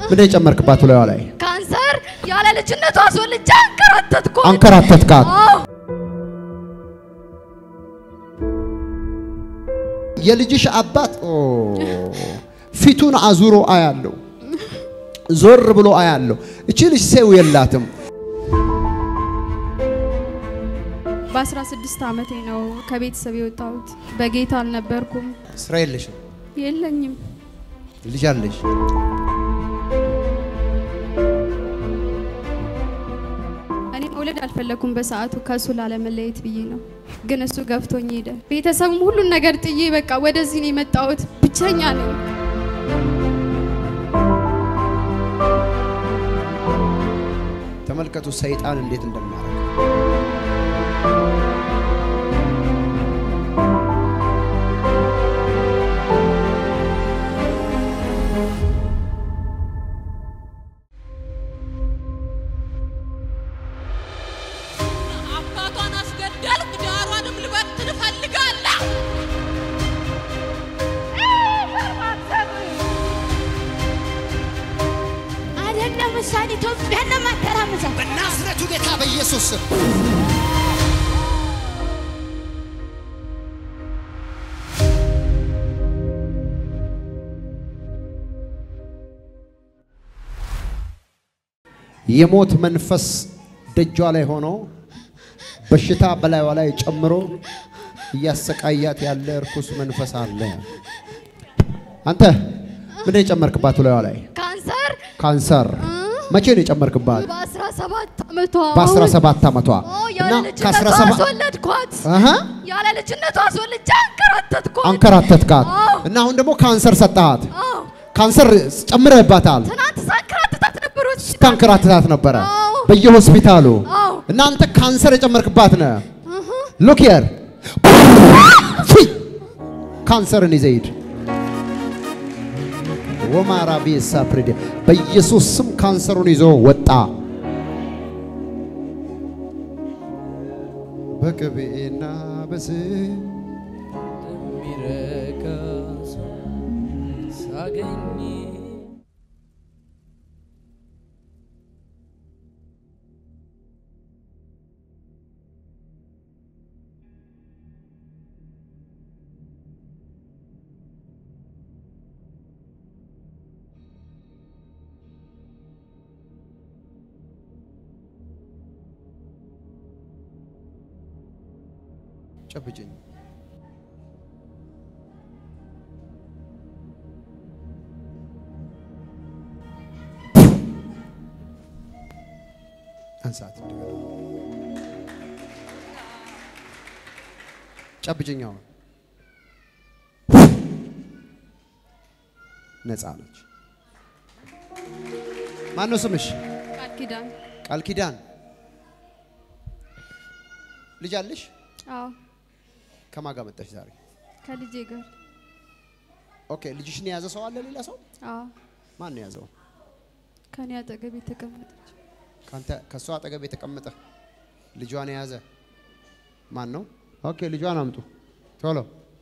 ምንድን የጨመርክባት ብለዋ ላይ ካንሰር ያለ ልጅነቷ አስወልጄ አንከራተትኩ። አንከራተትካት። አዎ የልጅሽ አባት ኦ፣ ፊቱን አዙሮ አያለው፣ ዞር ብሎ አያለው። እቺ ልጅ ሰው የላትም። በ16 ዓመቴ ነው ከቤተሰብ የወጣሁት። በጌታ አልነበርኩም፣ ስራ የለሽም፣ የለኝም። ልጅ አለሽ። እኔ መውለድ አልፈለኩም በሰዓቱ ከእሱ ላለመለየት ብዬ ነው። ግን እሱ ገፍቶኝ ሄደ። ቤተሰቡም ሁሉን ነገር ጥዬ በቃ ወደዚህ ነው የመጣሁት። ብቸኛ ነኝ። ተመልከቱ ሰይጣን እንዴት እንደሚያደርግ። አባቷን አስገደልኩ፣ ዳሯንም ልበትን እፈልጋለሁ። አይደለም እሷን ኢትዮጵያን ለማተራመሳት በናዝሬቱ ጌታ በኢየሱስ ስም የሞት መንፈስ ደጇ ላይ ሆኖ በሽታ በላይዋ ላይ ጨምሮ እያሰቃያት ያለ እርኩስ መንፈስ አለ። አንተ ምንድን የጨመርክባት ብለዋ ላይ ካንሰር ካንሰር መቼ ነው የጨመርክባት? በ17 ዓመቷ በ17 ዓመቷ አዎ እና ያለ ልጅነቷ ከ17 አስወለድኳት። አሃ ያለ ልጅነቷ አስወልጄ አንከራተትኳት። አንከራተትካት አዎ። እና አሁን ደግሞ ካንሰር ሰጠሃት። አዎ ካንሰር ጨምረህባታል። ትናንት ሳንከራተታት ነበር ሆስፒታል። ታንከራተታት ነበረ አዎ። በየሆስፒታሉ አዎ እና አንተ ካንሰር የጨመርክባት ነህ። እህ ሉክ ሂር ካንሰርን ይዘህ ሂድ። ወማራ ቤሳ ፍሬድ በኢየሱስ ስም ካንሰሩን ይዞ ወጣ። በቅቤና በስም የሚረካ ሰው ሳገኝ ጨብጭኝ። አንሳት እንደገና ጨብጭኝ። አሁን ነፃ ነች። ማን ነው ስምሽ? ቃል ኪዳን ቃል ኪዳን። ልጅ አለሽ? አዎ ከማን ጋር መጣሽ ዛሬ? ከልጄ ጋር ኦኬ። ልጅሽን የያዘ ሰው አለ? ሌላ ሰው? አዎ ማን ነው የያዘው? ከኔ አጠገብ የተቀመጠች ካንተ ከሷ አጠገብ የተቀመጠ ልጇን የያዘ ማን ነው? ኦኬ ልጇን አምጡ ቶሎ።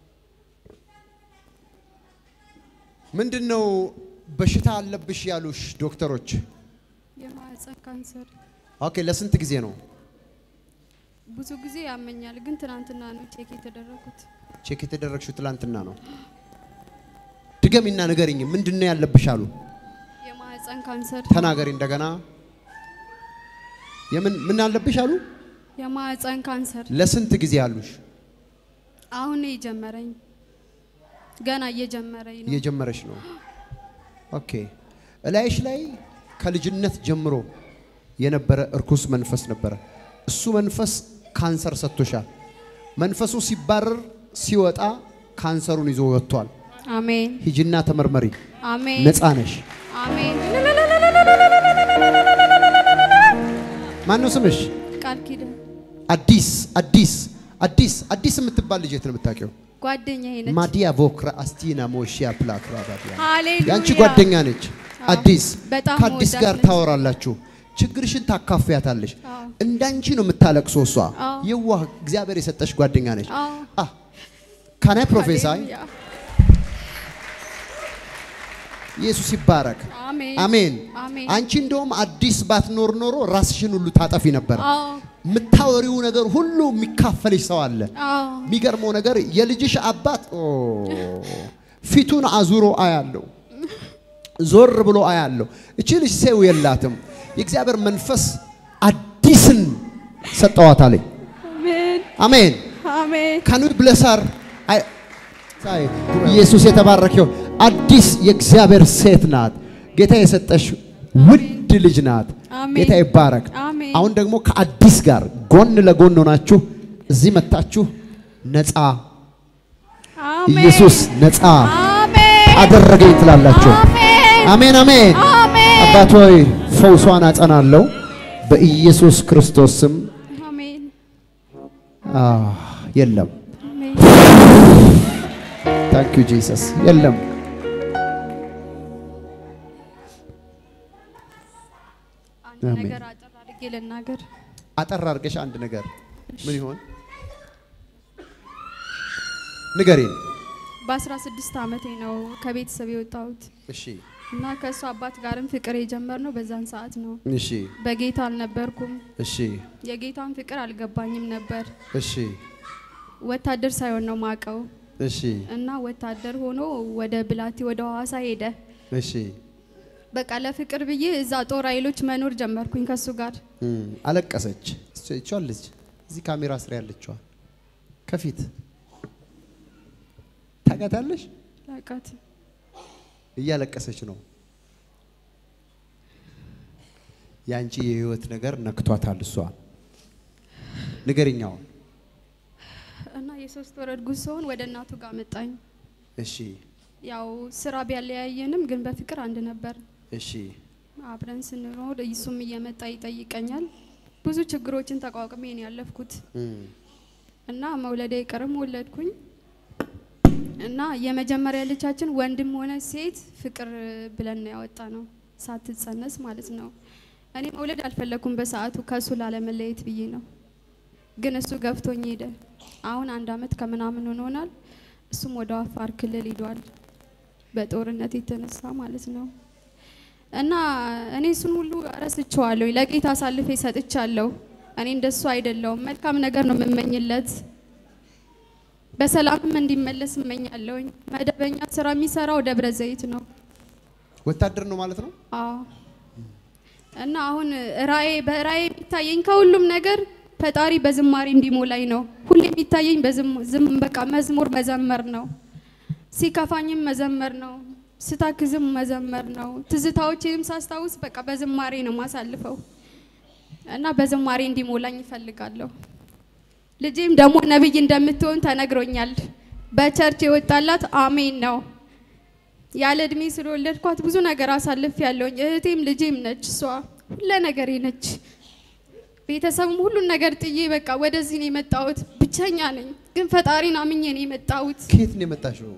ምንድን ነው በሽታ አለብሽ ያሉሽ ዶክተሮች? የማህፀን ካንሰር ኦኬ ለስንት ጊዜ ነው ብዙ ጊዜ ያመኛል፣ ግን ትናንትና ነው ቼክ የተደረጉት። ቼክ የተደረግሽው? ትላንትና ነው። ድገሚና ንገሪኝ፣ ምንድን ነው ያለብሽ አሉ? የማህፀን ካንሰር ተናገሪ እንደገና። የምን ምን አለብሽ አሉ? የማህፀን ካንሰር ለስንት ጊዜ አሉሽ? አሁን ነው የጀመረኝ፣ ገና እየጀመረኝ ነው። እየጀመረች ነው። ኦኬ እላይሽ ላይ ከልጅነት ጀምሮ የነበረ እርኩስ መንፈስ ነበረ። እሱ መንፈስ ካንሰር ሰጥቶሻል። መንፈሱ ሲባረር ሲወጣ ካንሰሩን ይዞ ወጥቷል። አሜን ሂጂና ተመርመሪ፣ አሜን ነፃ ነሽ። አሜን። ማን ነው ስምሽ? ቃል ኪዳን አዲስ አዲስ አዲስ አዲስ የምትባል ልጅ የት ነው የምታውቂው? ጓደኛዬ ነች። ማዲያ ቮክራ አስቲና ሞሺያ ፕላክራ ባዲያ ሃሌሉያ ያንቺ ጓደኛ ነች። አዎ፣ አዲስ በጣም ከአዲስ መወዳት ጋር ነች። ታወራላችሁ፣ ችግርሽን ታካፍያታለሽ። አዎ። እንዳንቺ ነው የምታለቅሰው እሷ። አዎ። የዋህ እግዚአብሔር የሰጠሽ ጓደኛ ነች። አዎ። ካናይ ፕሮፌሳይ ሃሌሉያ። ኢየሱስ ይባረክ። አሜን አሜን። አሜን። አንቺ እንደውም አዲስ ባትኖር ኖሮ ራስሽን ሁሉ ታጠፊ ነበር። አዎ የምታወሪው ነገር ሁሉ የሚካፈልሽ ሰው አለ። አዎ የሚገርመው ነገር የልጅሽ አባት ኦ፣ ፊቱን አዙሮ አያለው፣ ዞር ብሎ አያለው። እቺ ልጅ ሰው የላትም። የእግዚአብሔር መንፈስ አዲስን ሰጠዋታል። አሜን አሜን። አሜን ካኑ ብለሳር ኢየሱስ የተባረከው አዲስ የእግዚአብሔር ሴት ናት። ጌታ የሰጠሽ ውድ ልጅ ናት። አሜን። ጌታ ይባረክ። አሜን። አሁን ደግሞ ከአዲስ ጋር ጎን ለጎን ሆናችሁ እዚህ መታችሁ ነፃ አሜን ኢየሱስ ነፃ አሜን አደረገኝ ትላላችሁ። አሜን አሜን አሜን። አሜን አባት ሆይ ፈውሷን አጸናለሁ በኢየሱስ ክርስቶስ ስም። አሜን አህ፣ የለም አሜን ታንክ ዩ ጂሰስ። የለም አንድ አሜን። ነገር አጠር አድርጌ ልናገር። አጠር አድርገሽ አንድ ነገር ምን ይሆን ንገሪን። በ16 ዓመቴ ነው ከቤተሰብ የወጣሁት እሺ እና ከእሱ አባት ጋርም ፍቅር የጀመርነው በዛን ሰዓት ነው። እሺ በጌታ አልነበርኩም። እሺ የጌታን ፍቅር አልገባኝም ነበር። እሺ ወታደር ሳይሆን ነው ማቀው እሺ እና ወታደር ሆኖ ወደ ብላቴ ወደ ሐዋሳ ሄደ። እሺ በቃ ለፍቅር ብዬ እዛ ጦር ኃይሎች መኖር ጀመርኩኝ ከሱ ጋር። እም፣ አለቀሰች። እሷ ልጅ እዚህ ካሜራ ስር ያለችዋ ከፊት ታውቃታለሽ? ላቃት እያለቀሰች ነው። ያንቺ የህይወት ነገር ነክቷታል። እሷ ንገሪኛው። እና የሶስት ወር እርጉዝ ስሆን ወደ እናቱ ጋር መጣኝ። እሺ ያው ስራ ቢያለያየንም ግን በፍቅር አንድ ነበር። እሺ አብረን ስንኖር እሱም እየመጣ ይጠይቀኛል። ብዙ ችግሮችን ተቋቁሜ ነው ያለፍኩት እም፣ እና መውለድ አይቀርም ወለድኩኝ። እና የመጀመሪያ ልጃችን ወንድም ሆነ ሴት ፍቅር ብለን ነው ያወጣ ነው ሳትጸነስ ማለት ነው። እኔ መውለድ አልፈለኩም በሰዓቱ ከእሱ ላለመለየት ብዬ ነው። ግን እሱ ገፍቶኝ ሄደ። አሁን አንድ አመት ከምናምን ሆኖናል። እሱም ወደ አፋር ክልል ሂዷል በጦርነት የተነሳ ማለት ነው። እና እኔ እሱን ሁሉ ረስቼዋለሁ። ለጌታ አሳልፌ ሰጥቻለሁ። እኔ እንደሱ አይደለውም። መልካም ነገር ነው የምመኝለት። በሰላምም እንዲመለስ እመኛለሁኝ። መደበኛ ስራ የሚሰራው ደብረ ዘይት ነው። ወታደር ነው ማለት ነው። አዎ እና አሁን ራእይ በራእይ የሚታየኝ ከሁሉም ነገር ፈጣሪ በዝማሬ እንዲሞላኝ ነው። ሁሌ የሚታየኝ በዝም- ዝም በቃ መዝሙር መዘመር ነው። ሲከፋኝም መዘመር ነው። ስታክዝም መዘመር ነው። ትዝታዎችንም ሳስታውስ በቃ በዝማሬ ነው ማሳልፈው እና በዝማሬ እንዲሞላኝ ይፈልጋለሁ። ልጄም ደግሞ ነብይ እንደምትሆን ተነግሮኛል። በቸርች የወጣላት አሜን ነው። ያለ እድሜ ስለወለድኳት ብዙ ነገር አሳልፍ ያለውኝ እህቴም ልጄም ነች። እሷ ሁለ ነገሬ ነች። ቤተሰብም ሁሉን ነገር ጥዬ በቃ ወደዚህ ነው የመጣሁት። ብቸኛ ነኝ፣ ግን ፈጣሪን አምኜ ነው የመጣሁት። ከየት ነው የመጣሽው?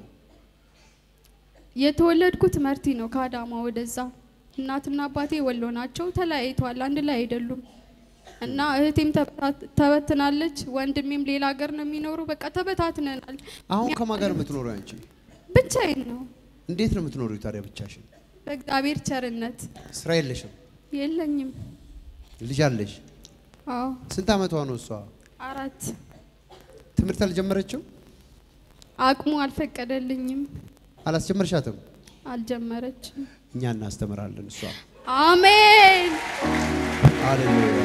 የተወለድኩት መርቲ ነው፣ ከአዳማ ወደዛ። እናትና አባቴ ወሎ ናቸው፣ ተለያይተዋል፣ አንድ ላይ አይደሉም። እና እህቴም ተበታት- ተበትናለች፣ ወንድሜም ሌላ ሀገር ነው የሚኖሩ። በቃ ተበታትነናል። አሁን ከማን ጋር የምትኖሪው አንቺ? ብቻዬን ነው እንዴት ነው የምትኖሪው ታዲያ ብቻሽን? በእግዚአብሔር ቸርነት ስራ የለሽም? የለኝም። ልጅ አለሽ? አዎ ስንት አመቷ ነው እሷ? አራት ትምህርት አልጀመረችም? አቅሙ አልፈቀደልኝም። አላስጀመርሻትም? አልጀመረችም። እኛ እናስተምራለን። እሷ አሜን ሃሌሉያ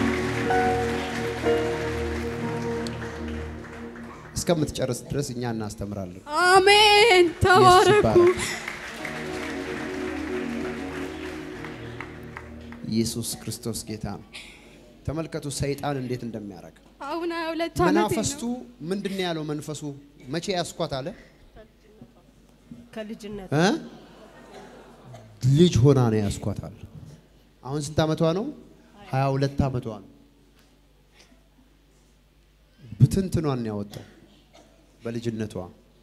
እስከምትጨርስ ድረስ እኛ እናስተምራለን። አሜን። ተባረኩ። ይባረክ። ኢየሱስ ክርስቶስ ጌታ ነው። ተመልከቱ ሰይጣን እንዴት እንደሚያደርግ። አሁን ሀያ ሁለት ዓመቴ መናፈስቱ ነው። ምንድን ነው ያለው? መንፈሱ መቼ ያስኳት አለ ከልጅነት እ? ልጅ ሆና ነው ያስኳት አለ። አሁን ስንት አመቷ ነው? ሀያ ሁለት አመቷ ነው። ብትንትኗን ነው ያወጣው በልጅነቷ።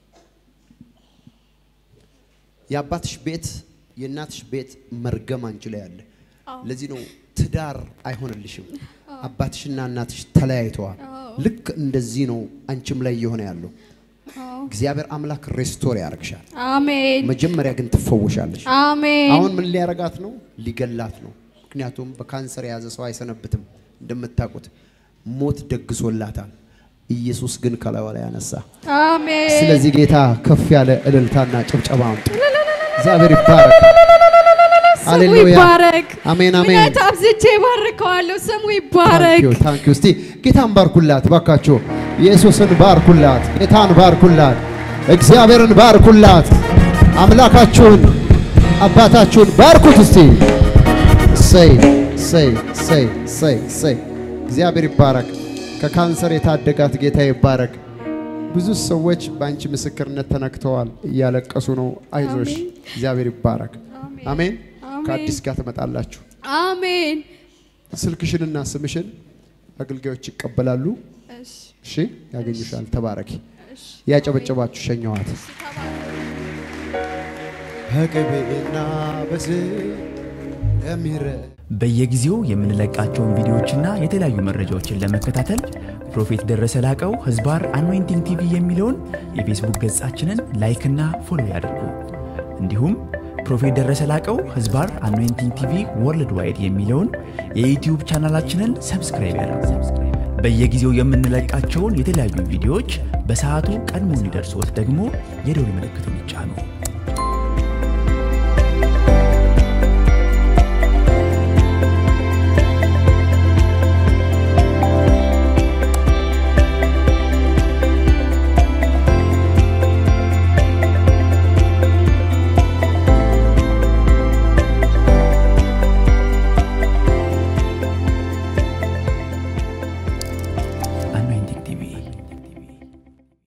የአባትሽ ቤት የእናትሽ ቤት መርገም አንቺ ላይ አለ። ለዚህ ነው ትዳር አይሆንልሽም። አባትሽና እናትሽ ተለያይተዋል። አዎ። ልክ እንደዚህ ነው አንቺም ላይ እየሆነ ያለው። አዎ እግዚአብሔር አምላክ ሬስቶር ያደርግሻል። አሜን መጀመሪያ ግን ትፈውሻለሽ። አሜን አሁን ምን ሊያረጋት ነው? ሊገላት ነው። ምክንያቱም በካንሰር የያዘ ሰው አይሰነብትም። እንደምታውቁት ሞት ደግሶላታል። ኢየሱስ ግን ከላዩ ላይ ያነሳ። አሜን ስለዚህ ጌታ ከፍ ያለ እልልታና ጭብጨባ አምጡ። እግዚአብሔር ይባረክ። ስሙ ሃሌሉያ። ይባረክ። አሜን አሜን። እውነት አብዝቼ ባርከዋለሁ። ስሙ ይባረክ። ታንኪዩ ታንኪዩ። እስቲ ጌታን ባርኩላት ባካችሁ። ኢየሱስን ባርኩላት፣ ጌታን ባርኩላት፣ እግዚአብሔርን ባርኩላት፣ አምላካችሁን አባታችሁን ባርኩት። እስቲ ሰይ ሰይ ሰይ ሰይ ሰይ። እግዚአብሔር ይባረክ። ከካንሰር የታደጋት ጌታ ይባረክ። ብዙ ሰዎች በአንቺ ምስክርነት ተነክተዋል፣ እያለቀሱ ነው። አይዞሽ፣ እግዚአብሔር ይባረክ። አሜን። አሜን። አሜን። ከአዲስ ጋር ትመጣላችሁ። አሜን። ስልክሽንና ስምሽን አገልጋዮች ይቀበላሉ። እሺ እሺ፣ ያገኙሻል። ተባረኪ። ያጨበጨባችሁ ሸኘዋት። በቅቤና በዝይት የሚረ በየጊዜው የምንለቃቸውን ቪዲዮዎችና የተለያዩ መረጃዎችን ለመከታተል ፕሮፌት ደረሰ ላቀው ህዝባር አኖይንቲንግ ቲቪ የሚለውን የፌስቡክ ገጻችንን ላይክና ፎሎ ያድርጉ። እንዲሁም ፕሮፌት ደረሰ ላቀው ህዝባር አኖይንቲንግ ቲቪ ወርልድ ዋይድ የሚለውን የዩትዩብ ቻናላችንን ሰብስክራይብ ያድርጉ። በየጊዜው የምንለቃቸውን የተለያዩ ቪዲዮዎች በሰዓቱ ቀድሞ እንዲደርሶት ደግሞ የደውል ምልክቱን ይጫኑ።